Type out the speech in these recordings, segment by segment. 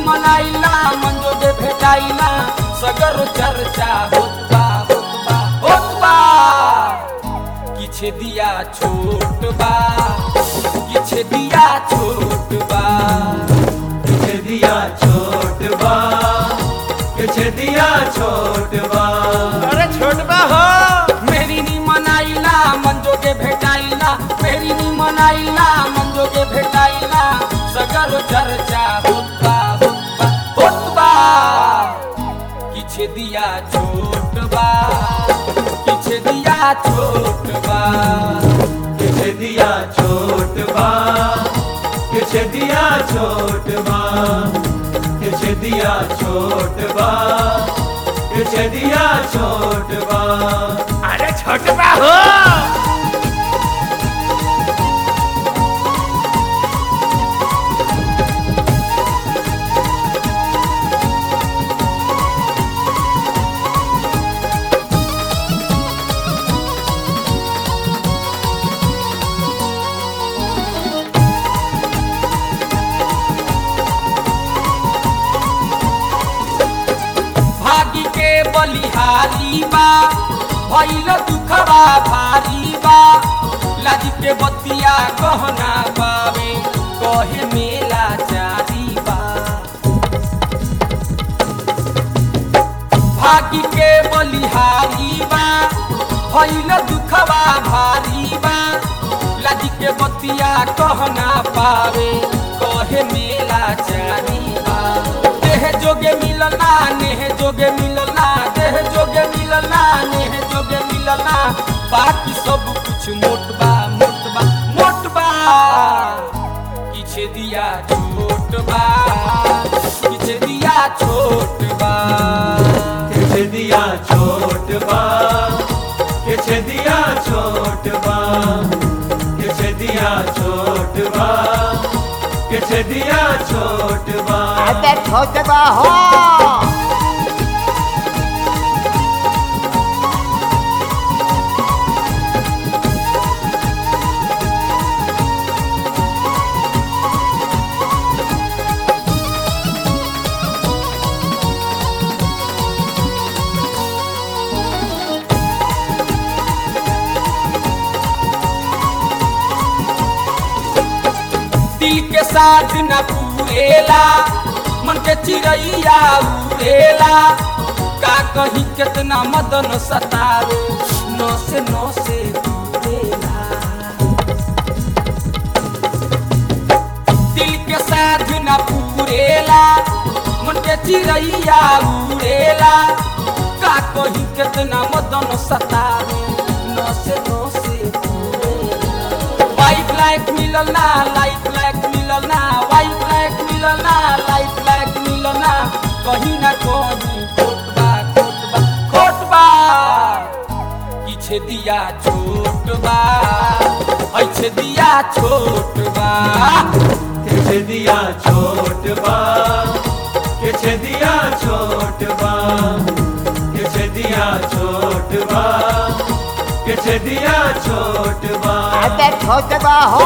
मनाइला मंजोगे भेटाइला सगर चर्चा होत बा होत बा होत बा किछे दिया छोट बा किछे दिया छोट बा किछ दिया छोट बा किछ दिया छोट बा अरे छोट बा हो मेरी नी मनाइला मंजोगे भेटाइला मेरी नी मनाइला मंजोगे भेटाइला सगर चर्चा होत बा होत बा होत बा किछे दिया छोट बा किछे दिया छोट बा किछ दिया छोट बा किछ दिया छोट बा किछ दिया छोट बा किछ दिया छोट बा अरे छोट बा हो भागी के बलिहारी बा भइल दुखबा भारी बा लाज के बतिया गहना बावे कहे मेला चारी बा भागी के बलिहारी बा भइल दुखबा भारी बा लाज के बतिया कहना पावे कहे मेला चारी बा देह जोगे मिलना नेह जोगे मिलना देह जोगे मिलना नेह जोगे मिलना बाकी सब कुछ मोटबा मोटबा मोटबा किछे दिया छोट बा किछे दिया छोट बा किछ दिया छोट बा किछ दिया छोट बा किछ दिया छोट बा किछ दिया छोट बा अबे छोट बा हो दिल के साथ न पूरेला मन के चिड़ैया उड़ेला का कहीं कितना मदन सतावे नौ से नौ से दूरेला दिल के साथ न पूरेला मन के चिड़ैया उड़ेला का कहीं कितना मदन सतावे नौ से नौ से दूरेला वाइट लाइट मिलल ना लाइट लाइट मिलल ना वाइट लाइट मिलल ना लाइट लाइट मिलल ना कहीं ना कहीं खोट बा खोट बा खोट बा पीछे दिया छोट बा ऐसे दिया छोट बा किछ दिया छोट बा किछ दिया छोट बा किछ दिया छोट बा किछ दिया छोट बा अबे छोट बा हो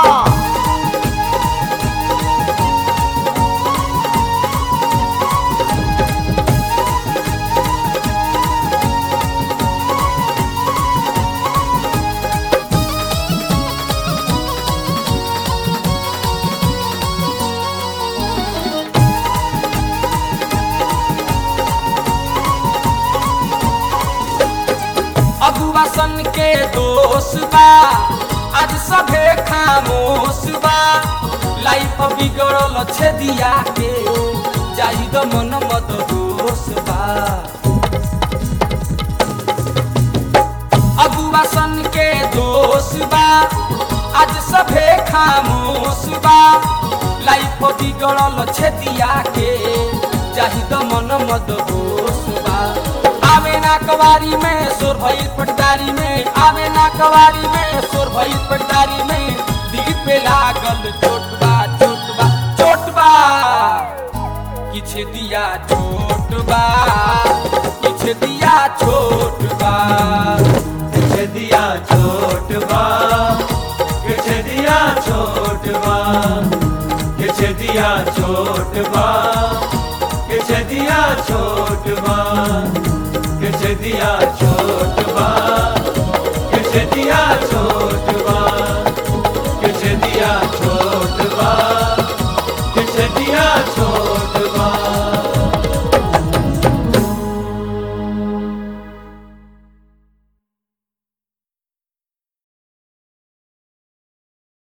अगुआ सन के दोष बा आज सभे खामोश बा लाइफ बिगड़ल छे दिया के जाई द मन मत दोष बा अगुआ सन के दोष बा आज सभे खामोश बा लाइफ बिगड़ल छे दिया के जाहि द मन मत दोष बा आवे ना कवारी में सोर भइल पटदारी में आवे ना कवारी में सोर भइल पटदारी में दिल पे लागल चोट बा चोट बा चोट बा किछ दिया छोट बा किछ दिया छोट बा किछ दिया छोट बा किछ दिया छोट बा किछ दिया दिया छोट बा के दिया छोट बा के दिया छोट बा